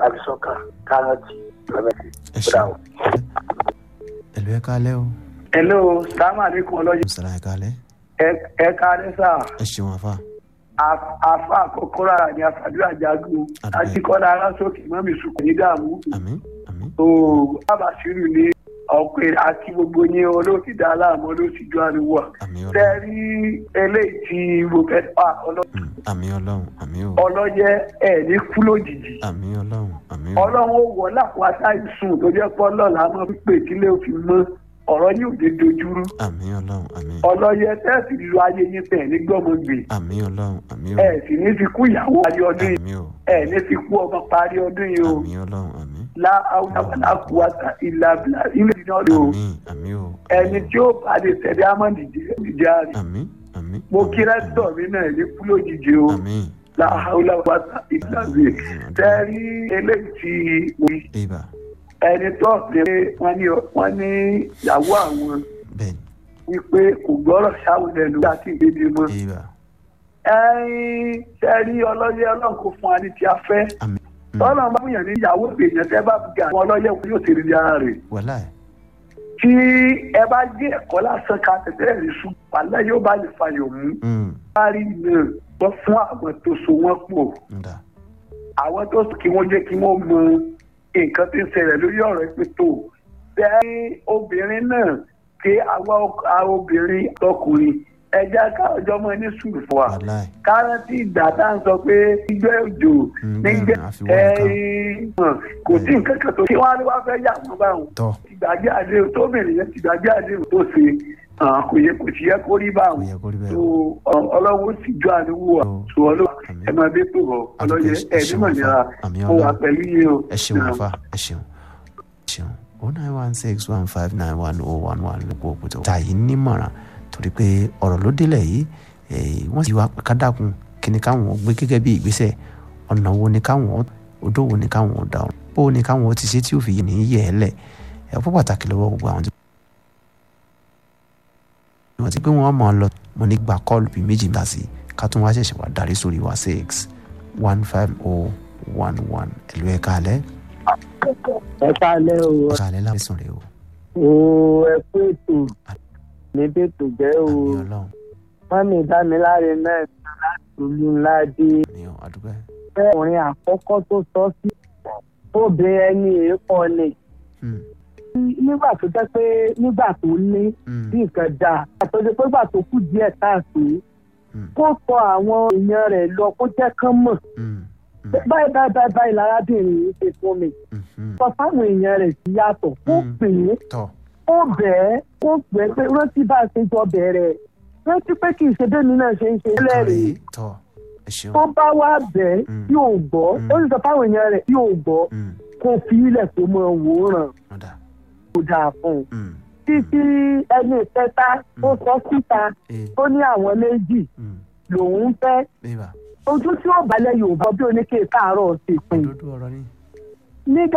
àbísọ́kà kárọ̀tì lọ́mẹ́tì ẹ ṣeun ẹlò ẹ kálẹ́ o hello salamu aleykum ọlọ́yẹ sara ẹ kálẹ́ ẹ káàdé sá ẹ ṣeun afa afa àkọ́kọ́ rárá ni àfàdúrà jagun Àdúpẹ́. àtikọ́lá aláṣọ́kì mọ́mí sùkùn ní dààmú àmín àmín ooo bàbá sírù ní ọ̀pẹ àti gbogbo yín olóòtú dá aláàmú olóòtú ju àríwá àmín tẹ ọlọ́run rí eléyìí tí mo fẹ́ pa ọlọ́- Mm, àmín ọlọ́run àmín o ọlọ́yẹ ẹ̀ ní kú lójijì àmín ọlọ́run àmín o ọlọ́run ó wọ lápò àtàìsùn tó jẹ́ pọ́ lọ́la mọ́ pípé kílé òfin mọ́ ọ̀rọ̀ yóò dé dojúrú àmín ọlọ́run àmín ọlọ́yẹ tẹ́sí lu ayé yín tẹ̀ ní gbọ́mọgbè àmín ọlọ́run àmín o ẹ̀ sì ní fi kú ìyàwó parí ọdún yìí àmín o ẹ̀ ní fi kú ọmọ parí ọdún yìí o àmín ọlọ́run àmín lá àwùjọ kúwàtà ìlà bìlà ilé ìdíná lò ó àmín àmín o ẹni tí ó bá lè tẹ̀lé amọ̀dì ìjà rẹ̀ àmín àmín mo kí rẹ́tọ̀ mi náà ní kú lójijì o àmín láhàúlà wàtà ìlànà tẹ́rí eléyìí tí mo rí ibà ẹni tó ṣe wọ́n ní wọ́n ní ìyàwó àwọn bẹ́ẹ̀ni wípé kò gbọ́rọ̀ sáwọn ẹnu láti ìgbéde mọ́ ibà ẹ̀yin tẹ́rí ọlọ́yẹ ọlọ́run kò fún wa ní tí a fẹ́ àmín Mm, tọ́lọ̀ bá fún yàn ní ìyàwó èèyàn tẹ́ bá fi àwọn ọlọ́yẹ kò yóò ṣe ní ara rẹ̀ wàhálà ẹ tí ẹ bá gé ẹ̀kọ́ lásán ká tẹ̀tẹ̀ rí sùn pàlẹ́ yóò bá lè fàyọ̀ mú Mm, parí náà wọ́n fún àwọn tó so wọ́n pọ̀ ǹda àwọn tó sọ kí wọ́n jẹ́ kí wọ́n mọ nǹkan tí ń ṣẹlẹ̀ lórí ọ̀rọ̀ ẹ pé tó bẹ́ẹ̀ obìnrin náà ké àwa ọk- àwa obìnrin ọkùnrin ẹja ká ọjọ́ mọ́ ní sùúrù fún wa wàhálà ẹ káràntì ìgbà tá à ń sọ pé gbígbẹ́ òjò Mm, nígbẹ́ bẹ́ẹ̀ ni, àfiwọ́ nǹkan. ẹ̀ẹ́n kò sí nǹkan kan tó kí wọ́n á ní wá fẹ́ yà wọ́n báwọn tọ́ ìgbàgbé àdéhùn tóbìnrin yẹn ti gbàgbé àdéhùn tó ṣe hàn, kò yẹ kò sì yẹ kó rí kò báwọn yẹ kó rí bẹ́ẹ̀ so o ọ- ọlọ́wọ́ sì jọ àdéhùn wa Ó. so ọlọ́wọ́ Àmín. ẹ máa dé tó rọ ọlọ́yẹ Àdúpẹ́, ẹ ẹ ṣeun nímọ̀ àfà. nira Àmín mo wà Ọlọ́run. pẹ̀lú yín o. ẹ ṣeun Náà. afa ẹ ṣeun ẹ ṣeun o nine one six one five nine one oh one one ló kó òkúta. tàyí nímọ̀ràn torí pé ọ̀rọ̀ ló délẹ̀ yìí eh, wọ́n sì wá ká dákun kí ni káwọn gbé gẹ́gẹ́ bí ìgbésẹ̀ ọ̀nà wo ni káwọn odó wo ni káwọn dà ọ́ bó ni káwọn ti ṣe tí ò fi yé ní yẹ̀ ẹ́ lẹ̀ ẹ̀ fún pàtàkì lọ́wọ́ gbogbo àwọn tí wọ́n ti pé wọ́n mọ̀ ọ́ lọ mo ní gba kọ́ọ̀lù bíi méjì dá sí ká tún wá ṣẹ̀ṣẹ̀ wá darí sórí wa six one five oh one one ẹ̀lú ẹ̀ka alẹ́ ẹ káalẹ́ o ọ̀ka alẹ́ lábẹ́sùn rẹ̀ o o ẹ kú ètò níbi ètò jẹ́ o àmì ọlọ́run mọ́mí dámiláre náà sọ láti olú ńlá dé ní àdúgbò ọkùnrin àkọ́kọ́ tó sọ sí obìnrin ẹni èèpọ̀ ni nígbà tó jẹ́ pé nígbà tó ní bí nǹkan dáa àtọ́jú pé nígbà tó kù díẹ̀ káàtó kó sọ àwọn èèyàn rẹ̀ lọ kó jẹ́ kán mọ̀ báyìí báyìí báyìí báyìí lárábìnrin yìí ṣe fún mi sọ fáwọn èèyàn rẹ̀ sí yàtọ̀ kó pè é tọ́ ó bẹ̀ẹ́ ó pè é pé rántí bá a ṣe jọ bẹ̀rẹ̀ rántí pé kì í ṣe bẹ́ẹ̀ mi náà ṣe ń ṣe lẹ́rìí kàrí tọ́ ẹ ṣeun tó bá wá bẹ̀ẹ́ Mm. yóò gbọ́ Mm. ó sì sọ fáwọn èèyàn rẹ̀ yóò gbọ́ Mm, kó fi ilẹ̀ tó mọ wòóràn ọ̀dà kó dáa fún un Mm, títí ẹni ìkẹta ó sọ síta eh, tó ní àwọn méjì mm, lòun fẹ́ bébà ojú tí ó balẹ̀ yorùbá bí oníkè káàárọ̀ ṣe pin òdodo ọ̀rọ̀ ni. nígbà